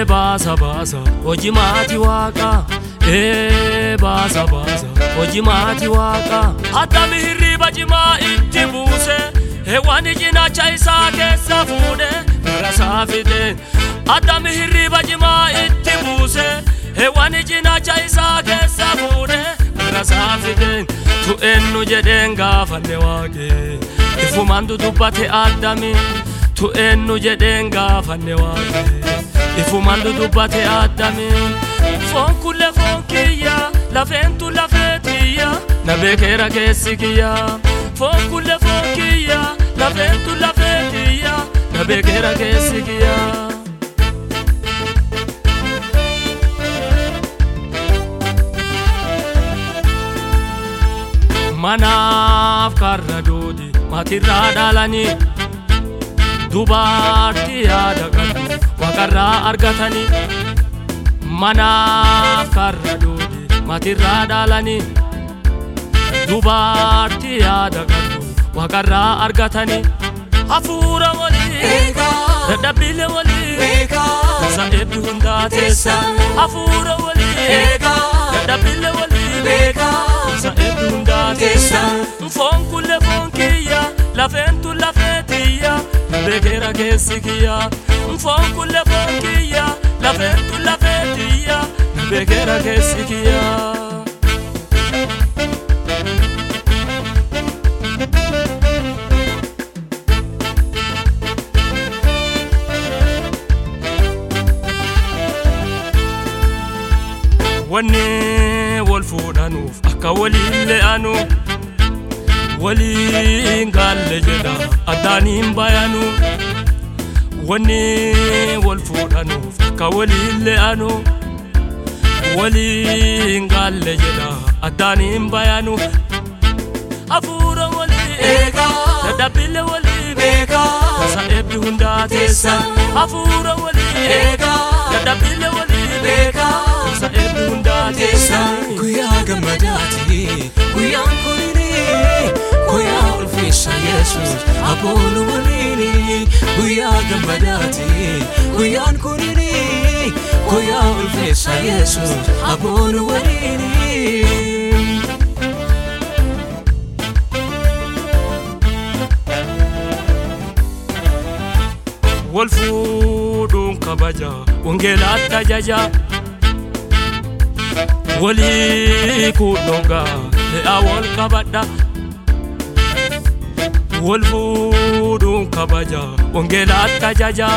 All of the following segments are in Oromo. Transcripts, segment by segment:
baasa baasa hojii maatii waaqaa ee baasa baasa hojii maatii waaqaa hattami hirriba cimaa itti buuse hewwani cinaacha isaa keessa fuudhe gara isaa fide hattami hirriba cimaa itti buuse hewwani cinaacha isaa keessa fuudhe gara isaa fide tu eenyu jedheen gaafanne waaqee ifumaan dudubbate addami tu eenyu jedheen gaafanne waaqee ifumaan dudubbate addami foon kulle foon kiyya lafeentu lafeetiyya na beekeera keessi kiyya foon kulle foon kiyya lafeentu lafeetiyya na beekeera keessi kiyya. manaaf karra doodi maatirraa dhaalanii dubartii yaada qabu waaqarraa argatanii manaaf karra doodi maatirraa dhaalanii dubartii yaada qabu waaqarraa argatanii hafuura walii dadhabbiile walii isa eebbi hundaa teessa hafuura walii dadhabbiile walii isa eebbi hundaa teessa foon kulle foon kiyya lafeentu lafeetiyya beekeera keessi kiyya foon kulle foon kiyya lafeentu lafeetiyya beekeera keessi kiyya. wanni wal fuudhanuuf akka waliin le'anu waliin gaalle jedha addaaniin bayanu wanni wal fuudhanuuf akka waliin le'anu waliin gaalle jedha addaaniin bayanu hafuura walii dadhabbiille walii isa eebbi hundaa teessa hafuura walii dadhabbiille walii isa eebbi hundaa teessa. Guyyaa gammadaati guyyaan kunini guyyaa ulfeessa Yesuus aboolu waliini guyyaa gammadaati guyyaan kunini guyyaa ulfeessa Yesuus aboolu waliini. wal fuudhuun kabaja wangeelaatti ajaja walii kuudhongaa le'aa wal qabadha wal fuudhuun kabaja wangeelaatti ajaja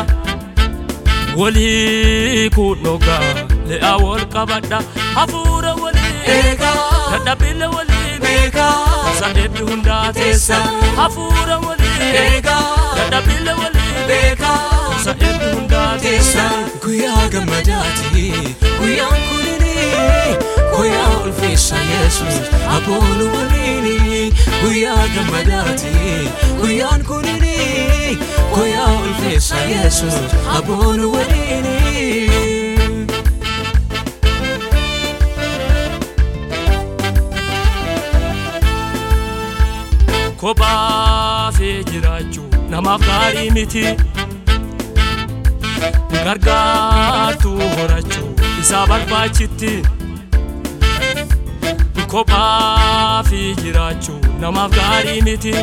walii kuudhongaa le'aa wal qabadha hafuura walii dadhabbiille walii isa eebbi hundaa teessa hafuura walii dadhabbiille walii isa eebbi hundaa teessa. Guyyaa gammadaati guyyaan kunini guyyaa ulfeessa Yesuus aboolu waliini guyyaa gammadaati guyyaan kunini guyyaa ulfeessa Yesuus aboolu waliini. kophaa fi jiraachuu namaaf gaarii miti gargaartuu horachuu isaa barbaachitti kophaa fi jiraachuu namaaf gaarii miti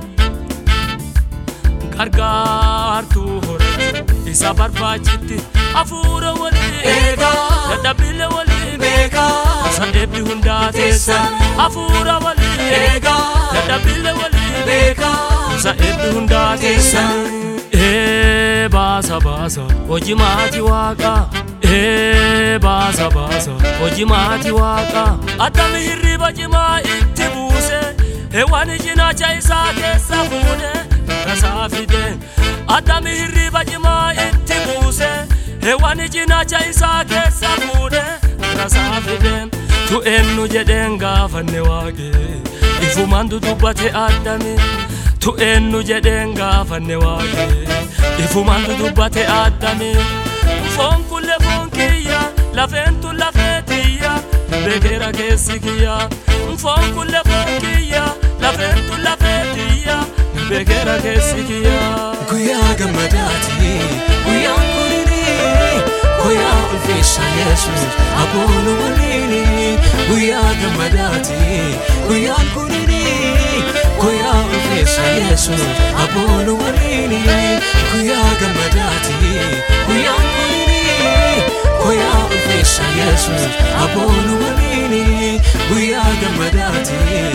gargaartuu horachuu isaa barbaachitti hafuura walii dadhabbiille walii isa eebbi hundaa teessa hafuura walii dadhabbiille walii isa eebbi hundaa teessa. Ee baasa baasa hojii maatii waaqaa ee baasa baasa hojii maatii waaqaa attami hirriba cimaa itti buuse hewwani cinaacha isaa keessa fuudhe rasaa fide attami hirriba cimaa itti buuse hewwani cinaacha isaa keessa fuudhe rasaa fide tu eenyu jedheen gaafanne waaqee ifumaan dudubbate addami. tu eenyu jedheen gaafanne waaqee ifumaan dudubbate addami foon kulle foon kiyya lafeentu lafeetiyya beekeera keessi kiyya foon kulle foon kiyya lafeentu lafeetiyya beekeera keessi kiyya. Guyyaa gammadaati guyyaan kunini guyyaa ulfeessa Yesuus aboolu waliini guyyaa gammadaati guyyaan kunini guyyaa ulfeessa Yesuus aboolu waliini